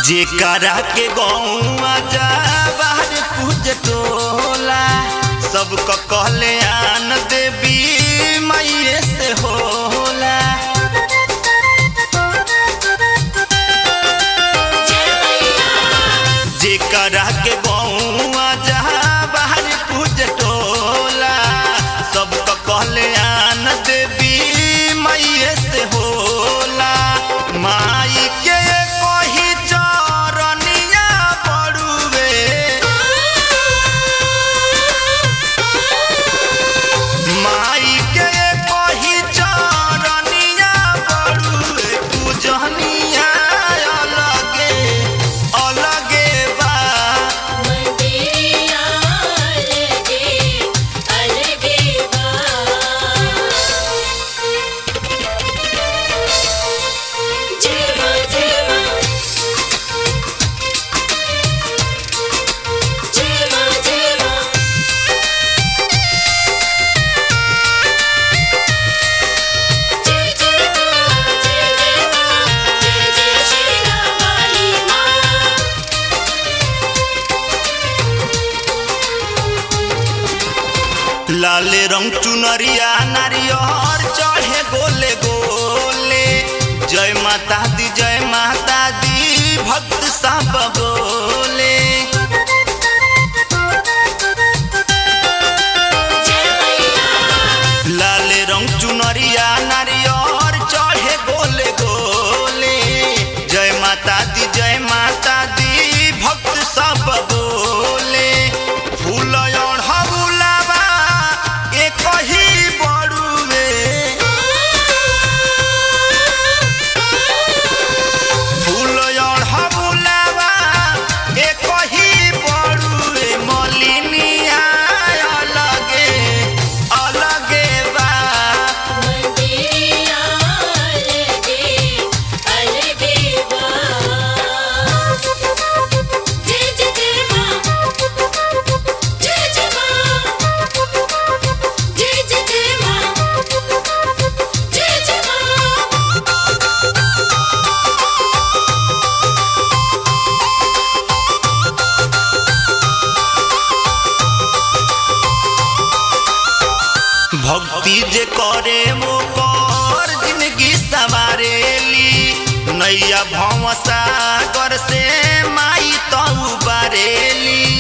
जेकरा के गौआ जा बाहर पूज टोला सबको कहले आन देवी मैये से होला जेकरा के गौआ जा बाहर पूज टोला सबको कहले आन देवी मैये से होला माई के कही चरनिया बड़ुए माई के कही चरनिया बड़ुए पूजनिया अलगे अलगे बा मंदिरिया अलगे अलगे बा जय मां जय मां जय मां जय मां जय जय मां जय जय मां जय जय श्री राम वाली मां लाल रंग चुनरिया नारियर चढ़े गोले गोले जय माता दी जय माता दी भक्त सब बोले जय मैया लाल रंग चुनरिया नारियर चढ़े गोले गोले जय माता दी जय माता दी भक्त सब बोले फूल अढ़बुलावा एक ही बड़ुए फूल अढ़बुलावा एक ही बड़ुए मलिनिया अलगे अलगे बा मंदिरिया अलगे अलगे बा जय जय जय मां जय जय मां जय जय जय मां जय जय मां भक्ति जे करे वो कर जिंदगी सवारेली नैया भव सागर से माई तऊ बारेली